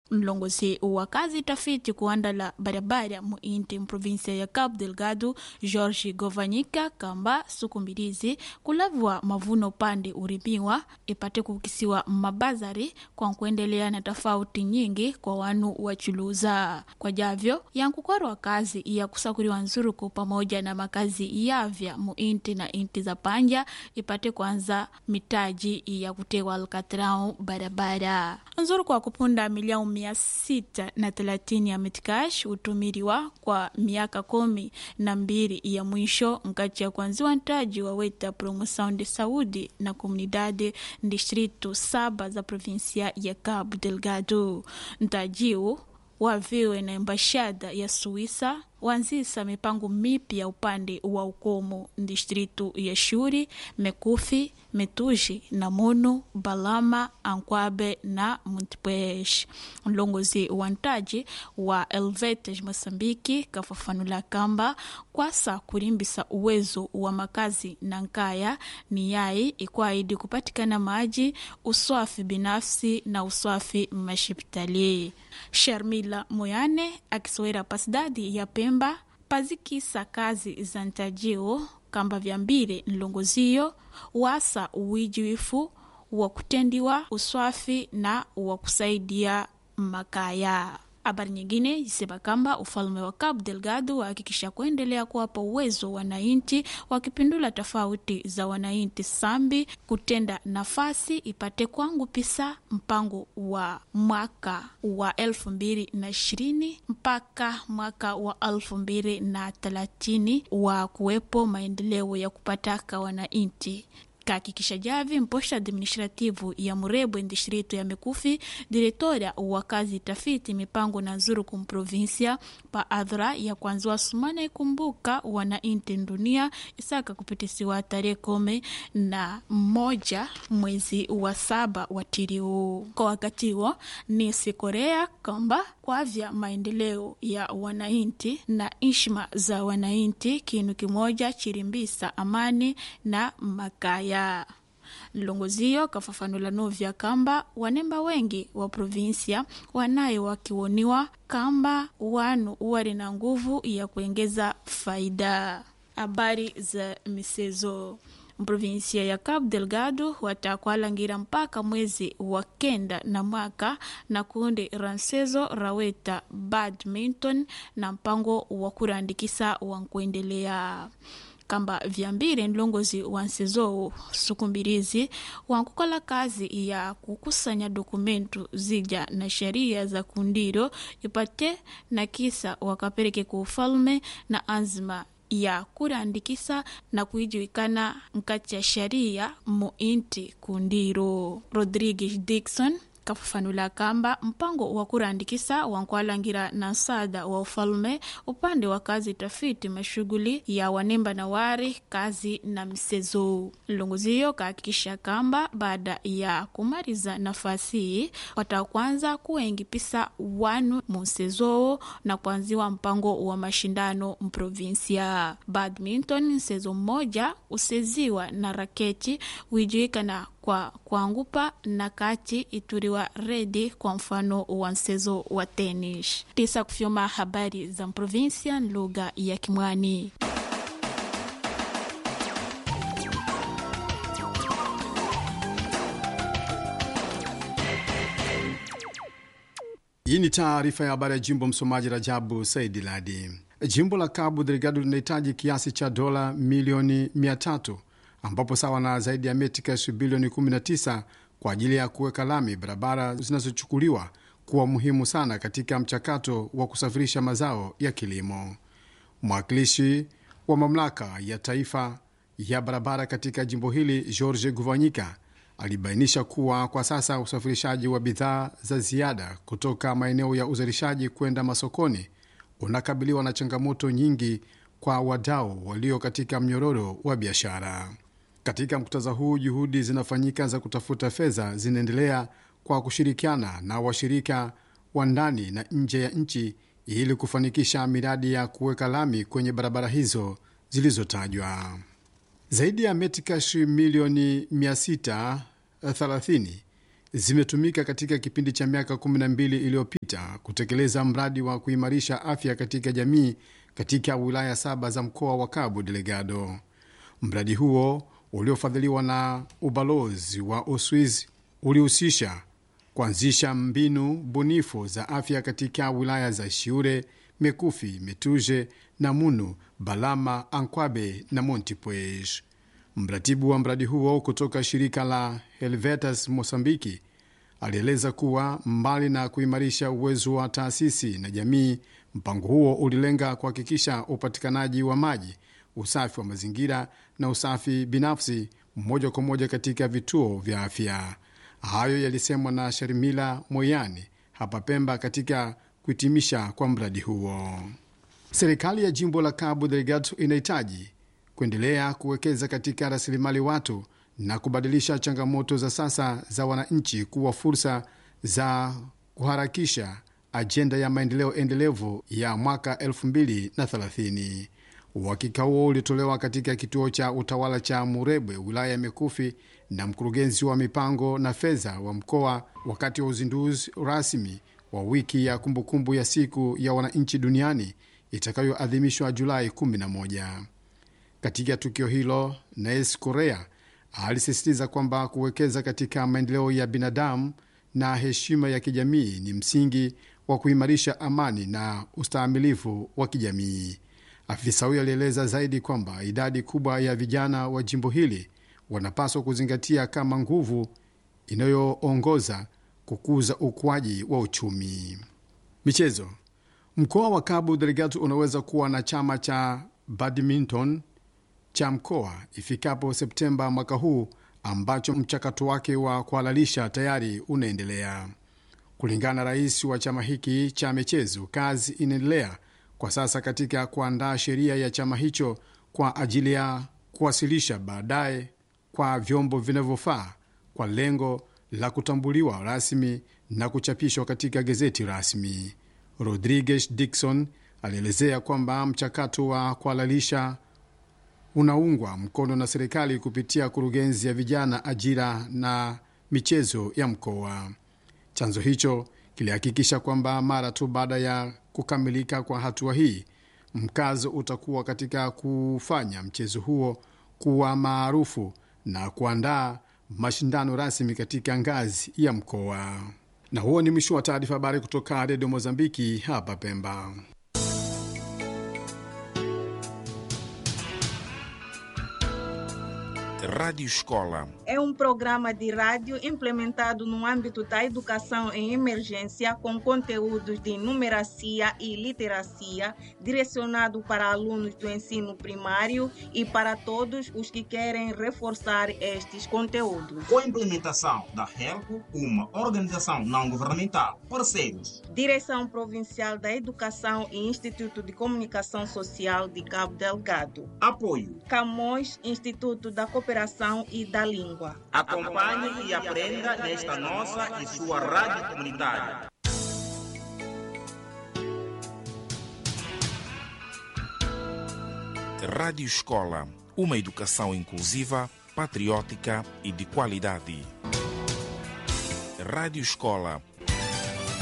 mlongozi wa kazi tafiti kuandala barabara muinti mprovinsia ya cabo delgado george govanyika kamba suku mbilizi kulavwa mavuno pande urimiwa ipate kukisiwa mabazari kwa kuendelea na tofauti nyingi kwa wanu wachuluza kwa javyo yankukwarwa kazi ya kusakuriwa nzuruku pamoja na makazi yavya muinti na inti za panja ipate kwanza mitaji ya kutewa alkatrau barabara nzuruku wa kupunda milioni mia sita na thelathini ya metcash hutumiriwa kwa miaka kumi na mbili ya mwisho nkati ya kwanziwa ntaji wa weta promoção de saúde na comunidade distrito saba za provinsia ya cabo delgado ntajiu waviwe na embashada ya suíça wanzisa mipango mipya upande wa ukomo distritu ya shuri mekufi metuji namunu balama ankwabe na montpuez mlongozi wa ntaji wa elvetes moçambike kafafanula kamba kwasa kurimbisa uwezo wa makazi na nkaya ni yai ikwaidi kupatikana maji uswafi binafsi na uswafi mashipitali sharmila moyane akisowera pasidadi ya pemba pazikisa kazi za ntajio kamba vyambire nlongoziyo wasa uwijiwifu wa kutendiwa uswafi na wa kusaidia makaya habari nyingine isema kamba ufalme wa Cabo Delgado wahakikisha kuendelea kuwapa uwezo wananchi wakipindula tofauti za wananchi sambi kutenda nafasi ipate kwangu pisa mpango wa mwaka wa elfu mbili na ishirini mpaka mwaka wa elfu mbili na thelathini wa kuwepo maendeleo ya kupataka wananchi kahakikisha javi mposha administrativu ya murebwe distrito ya mekufi diretora wa kazi tafiti mipango na nzuru kumprovinsia pa adhra ya kwanziwa sumana ikumbuka wanainti dunia isaka kupitisiwa tarehe kumi na moja mwezi wa saba wa tiriu kwa wakati huo ni sikorea kwamba kwavya maendeleo ya wanainti na ishma za wanainti kinu kimoja chirimbisa amani na makaya mlongoziyo kafafanula novya kamba wanemba wengi wa provinsia wanaye wakiwoniwa kamba wanu wali na nguvu ya kuengeza faida habari za misezo mprovinsia ya Cabo Delgado watakwalangira mpaka mwezi wa kenda na mwaka na kundi ransezo raweta badminton na mpango wa kurandikisa wa kuendelea kamba vyambire nlongozi wa nsezowu sukumbirizi wankukola kazi ya kukusanya dokumentu zija na sheria za kundiro ipate na kisa wakapereke ku ufalme na azma ya kurandikisa na kuijuikana nkati ya sheria muinti kundiro rodrigues dixon kafafanula kamba mpango wa kurandikisa wankwalangira na nsada wa ufalume upande wa kazi tafiti mashughuli ya wanemba na wari kazi na msezo mlongoziyo kahakikisha kamba baada ya kumaliza nafasi hii watakwanza kuengipisa wanu munsezowo na kuanziwa mpango wa mashindano mprovinsia badminton msezo mmoja useziwa na raketi wijuikana kwa kuangupa na kati ituriwa redi kwa mfano wa mchezo wa tenis. Tisa kufyoma habari za provinsia lugha ya Kimwani. Hii ni taarifa ya habari ya jimbo. Msomaji Rajabu Saidi Ladi. Jimbo la Cabo Delgado linahitaji kiasi cha dola milioni 300 ambapo sawa na zaidi ya metikash bilioni 19 kwa ajili ya kuweka lami barabara zinazochukuliwa kuwa muhimu sana katika mchakato wa kusafirisha mazao ya kilimo. Mwakilishi wa mamlaka ya taifa ya barabara katika jimbo hili George Guvanyika alibainisha kuwa kwa sasa usafirishaji wa bidhaa za ziada kutoka maeneo ya uzalishaji kwenda masokoni unakabiliwa na changamoto nyingi kwa wadau walio katika mnyororo wa biashara. Katika muktadha huu, juhudi zinafanyika za kutafuta fedha zinaendelea kwa kushirikiana na washirika wa ndani na nje ya nchi ili kufanikisha miradi ya kuweka lami kwenye barabara hizo zilizotajwa. Zaidi ya metikash milioni 630 zimetumika katika kipindi cha miaka 12 iliyopita kutekeleza mradi wa kuimarisha afya katika jamii katika wilaya saba za mkoa wa Cabo Delgado. Mradi huo uliofadhiliwa na ubalozi wa Uswizi ulihusisha kuanzisha mbinu bunifu za afya katika wilaya za Shiure, Mekufi, Metuje, Namunu, Balama, Ankwabe na Montepuez. Mratibu wa mradi huo kutoka shirika la Helvetas Mosambiki alieleza kuwa mbali na kuimarisha uwezo wa taasisi na jamii, mpango huo ulilenga kuhakikisha upatikanaji wa maji, usafi wa mazingira na usafi binafsi moja kwa moja katika vituo vya afya. Hayo yalisemwa na Sharmila Moyani hapa Pemba katika kuhitimisha kwa mradi huo. Serikali ya jimbo la Cabo Delgado inahitaji kuendelea kuwekeza katika rasilimali watu na kubadilisha changamoto za sasa za wananchi kuwa fursa za kuharakisha ajenda ya maendeleo endelevu ya mwaka 2030. Uhakika huo ulitolewa katika kituo cha utawala cha Murebwe, wilaya ya Mikufi, na mkurugenzi wa mipango na fedha wa mkoa wakati wa uzinduzi rasmi wa wiki ya kumbukumbu ya siku ya wananchi duniani itakayoadhimishwa Julai 11. Katika tukio hilo, Nes Korea alisisitiza kwamba kuwekeza katika maendeleo ya binadamu na heshima ya kijamii ni msingi wa kuimarisha amani na ustahimilivu wa kijamii. Afisa huyo alieleza zaidi kwamba idadi kubwa ya vijana wa jimbo hili wanapaswa kuzingatia kama nguvu inayoongoza kukuza ukuaji wa uchumi. Michezo. Mkoa wa Cabo Delgado unaweza kuwa na chama cha badminton cha mkoa ifikapo Septemba mwaka huu, ambacho mchakato wake wa kuhalalisha tayari unaendelea. Kulingana na rais wa chama hiki cha michezo, kazi inaendelea kwa sasa katika kuandaa sheria ya chama hicho kwa ajili ya kuwasilisha baadaye kwa vyombo vinavyofaa kwa lengo la kutambuliwa rasmi na kuchapishwa katika gazeti rasmi. Rodriguez Dixon alielezea kwamba mchakato wa kuhalalisha unaungwa mkono na serikali kupitia kurugenzi ya vijana, ajira na michezo ya mkoa. Chanzo hicho kilihakikisha kwamba mara tu baada ya kukamilika kwa hatua hii, mkazo utakuwa katika kufanya mchezo huo kuwa maarufu na kuandaa mashindano rasmi katika ngazi ya mkoa. Na huo ni mwisho wa taarifa habari kutoka Redio Mozambiki hapa Pemba. Rádio Escola. É um programa de rádio implementado no âmbito da educação em emergência com conteúdos de numeracia e literacia, direcionado para alunos do ensino primário e para todos os que querem reforçar estes conteúdos. Com a implementação da HELCO, uma organização não governamental, parceiros. Direção Provincial da Educação e Instituto de Comunicação Social de Cabo Delgado. Apoio. Camões, Instituto da Cooperação e da Língua. Acompanhe e aprenda nesta nossa e sua rádio comunitária. Rádio Escola. Uma educação inclusiva, patriótica e de qualidade. Rádio Escola